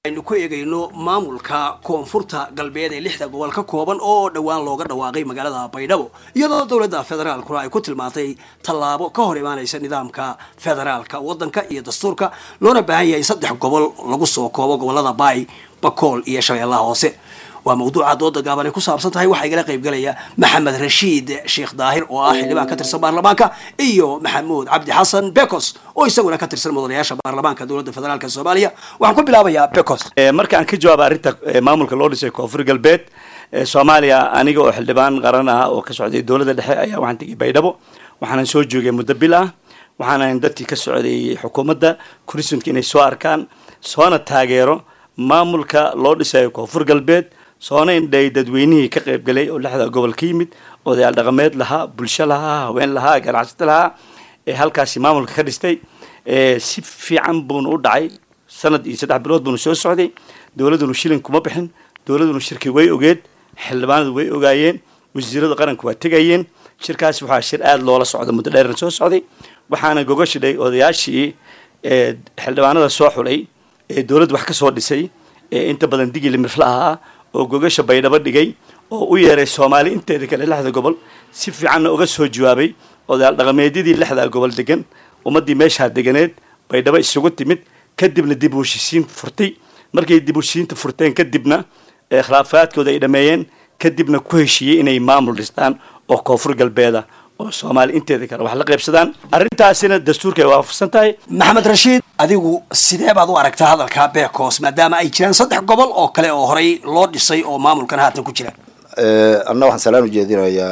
aynu ku eegayno maamulka koonfurta galbeed ee lixda gobol ka kooban oo dhowaan looga dhawaaqay magaalada baydhabo iyadoo dowladda federaalkuna ay ku tilmaantay tallaabo ka hor imaanaysa nidaamka federaalka waddanka iyo dastuurka loona baahan yahay saddex gobol lagu soo koobo gobolada baay bakool iyo shabeellaha hoose waa mawduuca dooda gaaban ay ku saabsan tahay waxaa igala qaybgalaya maxamed rashiid sheekh daahir oo ah xildhibaan ka tirsan baarlamaanka iyo maxamuud cabdi xasan bekos oo isaguna ka tirsan mudanayaasha baarlamaanka dowladda federaalk soomaaliya waxaan ku bilaabayaa bekos marka aan ka jawaaba arrinta maamulka loo dhisay koonfur galbeed soomaaliya aniga oo xildhibaan qaran ah oo ka socday dowladda dhexe ayaa waxaan tegay baydhabo waxaanan soo joogay muddo bil ah waxaanan dadkii ka socday xukuumadda kurisunka inay soo arkaan soona taageero maamulka loo dhisayo koonfur galbeed soona indhay dadweynihii ka qayb galay oo lixda gobol ka yimid odayaal dhaqameed lahaa bulsho lahaa haween lahaa ganacsato lahaa ee halkaasi maamulka ka dhistay si fiican buuna u dhacay sanad iyo saddex bilood buuna soo socday dowladdunu shilin kuma bixin dowladdunu shirki way ogeed xildhibaanadu way ogaayeen wasiirada qaranku waa tegayeen shirkaasi waxaa shir aada loola socda muddo dheerna soo socday waxaana gogashidhay odayaashii xildhibaanada soo xulay ee dowladda wax ka soo dhisay ee inta badan digili mirfla ahaa oo gogasha baydhabo dhigay oo u yeeray soomaali inteeda kale lixda gobol si fiicanna uga soo jawaabay odayaal dhaqameedyadii lixda gobol degan ummaddii meeshaa deganeed baydhabo isugu timid kadibna dib u heshisiin furtay markay dib u heshisiinta furteen kadibna khilaafaadkooda ay dhameeyeen kadibna ku heshiiyey inay maamul dhistaan oo koonfur galbeeda oo soomaali inteeda kale wax la qaybsadaan arrintaasina dastuurka ay waafaqsan tahay maxamed rashiid adigu sidee baad u aragtaa hadalka bekos maadaama ay jiraan saddex gobol oo kale oo horey loo dhisay oo maamulkan haatan ku jira anna waxaan salaan ujeedinayaa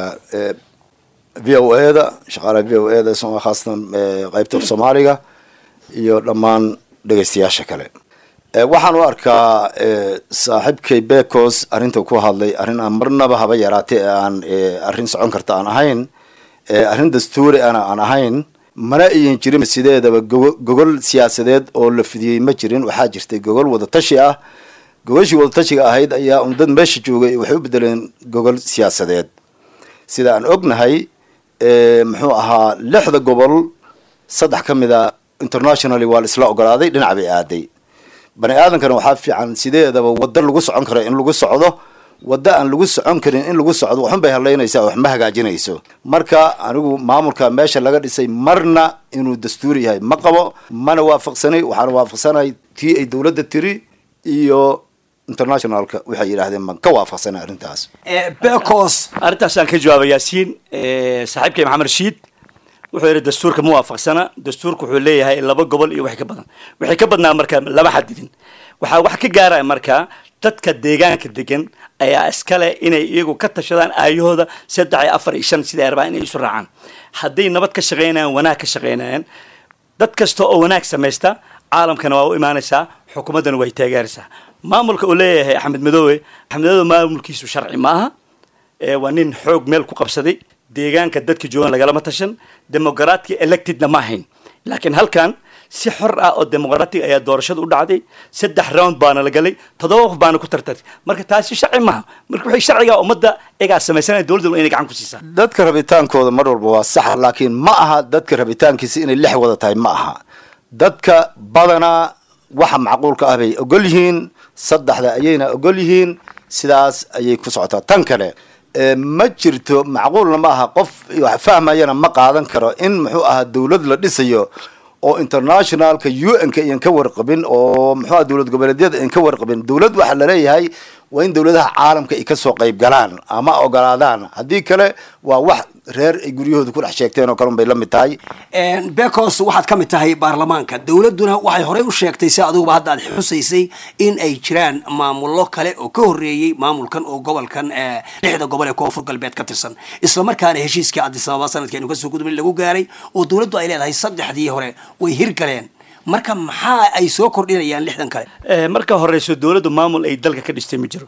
v o e da shaqaalaha v o e da khaasatan qaybta soomaaliga iyo dhammaan dhegaystayaasha kale waxaan u arkaa saaxiibkay bekos arrinta ku hadlay arrin aan marnaba haba yaraatay ee aan arrin socon karta aan ahayn arrin dastuuri ana aan ahayn mana iyan jirin sideedaba gogol siyaasadeed oo la fidiyey ma jirin waxaa jirtay gogol wadatashi ah gogashii wadatashiga ahayd ayaa un dad meesha joogay waxay u bedeleen gogol siyaasadeed sida aan ognahay muxuu ahaa lixda gobol saddex ka mid a internationally waa la isla ogolaaday dhinac bay aaday bani aadamkana waxaa fiican sideedaba waddo lagu socon karo in lagu socdo waddo aan lagu socon karin in lagu socdo waxun bay hadlaynaysaa wax ma hagaajinayso marka anigu maamulka meesha laga dhisay marna inuu dastuuri yahay ma qabo mana waafaqsanay waxaana waafaqsanay tii ay dowladda tiri iyo internationalka waxay yidhaahdeen man ka waafaqsanay arrintaas bekos arrintaasaan ka jawaaba yaasiin saaxiibkay maxamed rashiid wuxuu yidhi dastuurka ma waafaqsana dastuurka wuxuu leeyahay laba gobol iyo wax ka badan waxay ka badnaa marka lama xadidin waxaa wax ka gaaraya marka dadka deegaanka degan ayaa iskale inay iyagu ka tashadaan aayahooda saddex iyo afar iyo shan sida ay rabaan inay isu raacaan hadday nabad ka shaqaynayaan wanaag ka shaqaynayaan dad kasta oo wanaag samaysta caalamkana waa u imaanaysaa xukuumaddana way taageeraysaa maamulka uu leeyahay axmed madoobe axmed madoobe maamulkiisu sharci maaha waa nin xoog meel ku qabsaday deegaanka dadka joogan lagalama tashan demoqraadka electedna ma ahayn laakiin halkan si xor ah oo demoqratic ayaa doorashada u dhacday saddex round baana la galay toddoba qof baana ku tartartay marka taasi sharci maaha marka waxay sharciga ummadda egaa samaysanaya dowladda inay gacan ku siisaa dadka rabitaankooda mar walba waa sax laakiin ma aha dadka rabitaankiisa inay lix wada tahay ma aha dadka badanaa waxa macquulka ah bay ogol yihiin saddexda ayayna ogol yihiin sidaas ayay ku socotaa tan kale ma jirto macquulna ma aha qof wax fahmayana ma qaadan karo in muxuu ahaa dowlad la dhisayo oo internationalka u n ka iyan ka warqabin oo muxuu aha dowlad goboleedyada iyan ka warqabin dowlad waxaa laleeyahay waa in dowladaha caalamka ay kasoo qayb galaan ama ogolaadaan haddii kale waa wax reer ay guryahooda ku dhex sheegteen oo kale un bay la mid tahay bekos waxaad ka mid tahay baarlamaanka dowladduna waxay horey u sheegtay si adiguba hadda aad xusaysay in ay jiraan maamullo kale oo ka horreeyey maamulkan oo gobolkan lixda gobol ee koonfur galbeed ka tirsan islamarkaana heshiiskii adisababa sanadkeenu kasoo gudubay lagu gaaray oo dowladdu ay leedahay saddexdii hore way hirgaleen marka maxaa ay soo kordhinayaan lixdan kale marka horeyso dowladdu maamul ay dalka ka dhistay ma jiro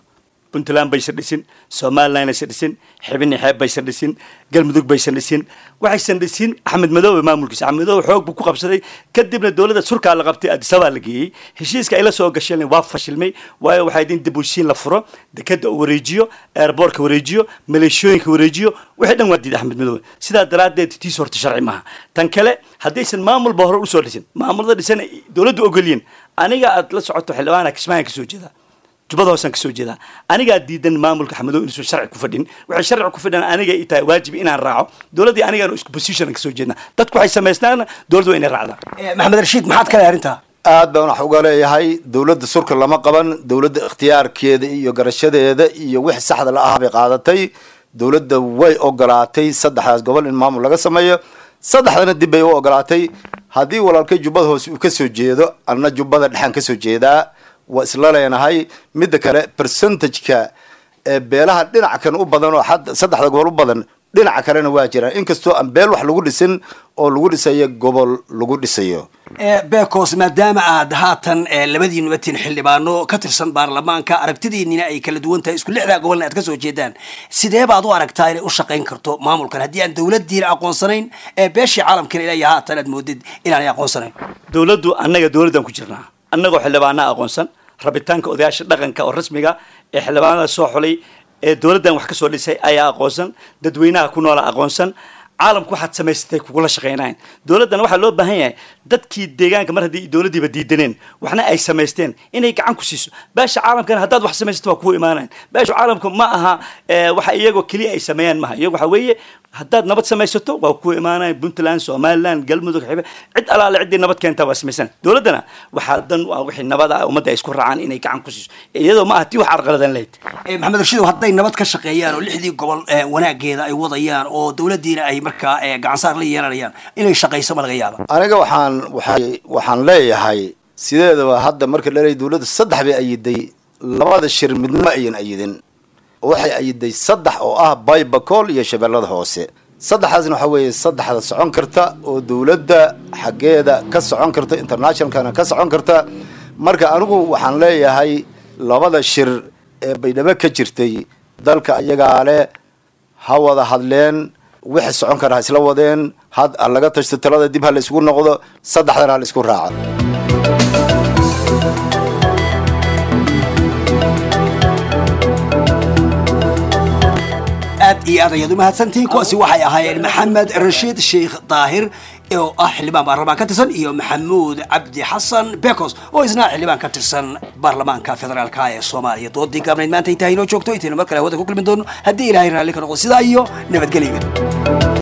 puntland baysan dhisin somaliland aysan dhisin xibini xeeb baysan dhisin galmudug baysan dhisin waxaysan dhisin axmed madoobe maamulkiisa axmed madoobe xoog buu ku qabsaday kadibna dowladda surkaa la qabtay adisabaa la geeyey heshiiska ay la soo gasheen waa fashilmay waayo waxay idin dib u heshiin la furo dekada uu wareejiyo airboortka wareejiyo maleeshooyinka wareejiyo wixii dhan waa diiday axmed madoobe sidaa daraaddeed tiis horta sharci maaha tan kale haddaysan maamulba hore usoo dhisin maamulada dhisan ay dowladdu ogolyiin aniga aad la socoto xildhibaana kismaayan kasoo jeedaa jubbada hoosaan kasoo jeedaa anigaa diidan maamulka xamadow inuusan sharci ku fadhin waxay sharci ku fadhiyaan aniga i tahay waajib inaan raaco dowladdii anigaan isku position kasoo jeednaa dadku waxay samaystaan dowladdu waa inay raacdaan maxamed rashiid maxaad ka lehay arrintaa aad baan wax uga leeyahay dowladda surka lama qaban dowladda ikhtiyaarkeeda iyo garashadeeda iyo wixii saxda la ah bay qaadatay dowladda way ogolaatay saddexdaas gobol in maamul laga sameeyo saddexdana dib bay u ogolaatay haddii walaalkay jubbada hoose uu kasoo jeedo anna jubbada dhexaan kasoo jeedaa waa isla leenahay midda kale percentageka ee beelaha dhinaca kan u badan oo xad saddexda gobol u badan dhinaca kalena waa jiraan inkastoo aan beel wax lagu dhisin oo lagu dhisayo gobol lagu dhisayo bekos maadaama aad haatan labadiinuba tin xildhibaano ka tirsan baarlamaanka aragtidiinina ay kala duwan tahay isku lixdaa gobolna aad kasoo jeedaan sidee baad u aragtaa inay u shaqayn karto maamulkan haddii aan dowladiina aqoonsanayn ee beeshii caalamkana ilaya haatan aad moodid inaanay aqoonsanayn dowladdu annaga dowladdan ku jirnaa annagoo xildhibaana aqoonsan rabitaanka odayaasha dhaqanka oo rasmiga ee xildhibaanada soo xulay ee dowladdan wax ka soo dhisay ayaa aqoonsan dadweynaha ku noola aqoonsan caalamku waxaad samaysatay kugula shaqaynayn dowladdan waxaa loo baahan yahay dadkii deegaanka mar haddii dowladdiiba diidaneen waxna ay samaysteen inay gacan ku siiso beesha caalamkana haddaad wax samaysato waa kugu imaanayn beesha caalamka ma aha waxa iyagoo keliya ay sameeyaan maha iyago waxa weeye haddaad nabad samaysato waa kugu imaanayn puntland somaliland galmudug xibe cid alaale ciddii nabad keentaa waa samaysan dowladdana waxaa dan waa wixii nabada ummadda ay isku raacaan inay gacan ku siiso iyadoo ma aha tii wax carqaladan lahayd maxamed rashiidow hadday nabad ka shaqeeyaan oo lixdii gobol wanaageeda ay wadayaan oo dowladdiina ay markaa gacansaar la yeelanayaan inay shaqayso ma laga yaaba aniga waxaan waxay waxaan leeyahay sideedaba hadda marka la leeyahy dowladda saddex bay ayiday labada shir midna ma ayan ayidin waxay ayiday saddex oo ah baybacool iyo shabeellada hoose saddexdaasna waxaa weeye saddexda socon karta oo dowladda xaggeeda ka socon karta internationalkana ka socon karta marka anigu waxaan leeyahay labada shir ee baydhabo ka jirtay dalka iyagaa leh ha wada hadleen wixii socon kara ha isla wadeen had ha laga tashto talada dib ha la isugu noqdo saddexdana ha la isku raaco aad iyo aad ayaad umahadsantihiin kuwaasi waxay ahaayeen maxamed rashiid sheikh daahir oo ah xildhibaan baarlamaan ka tirsan iyo maxamuud cabdi xasan bekos oo isna xildhibaan ka tirsan baarlamaanka federaalka ee soomaaliya doodii gaabnayd maanta intaa inoo joogto intaynu mar kale hawada ku kulmi doono haddii ilaahay raalli ka noqdo sidaa iyo nabadgelyo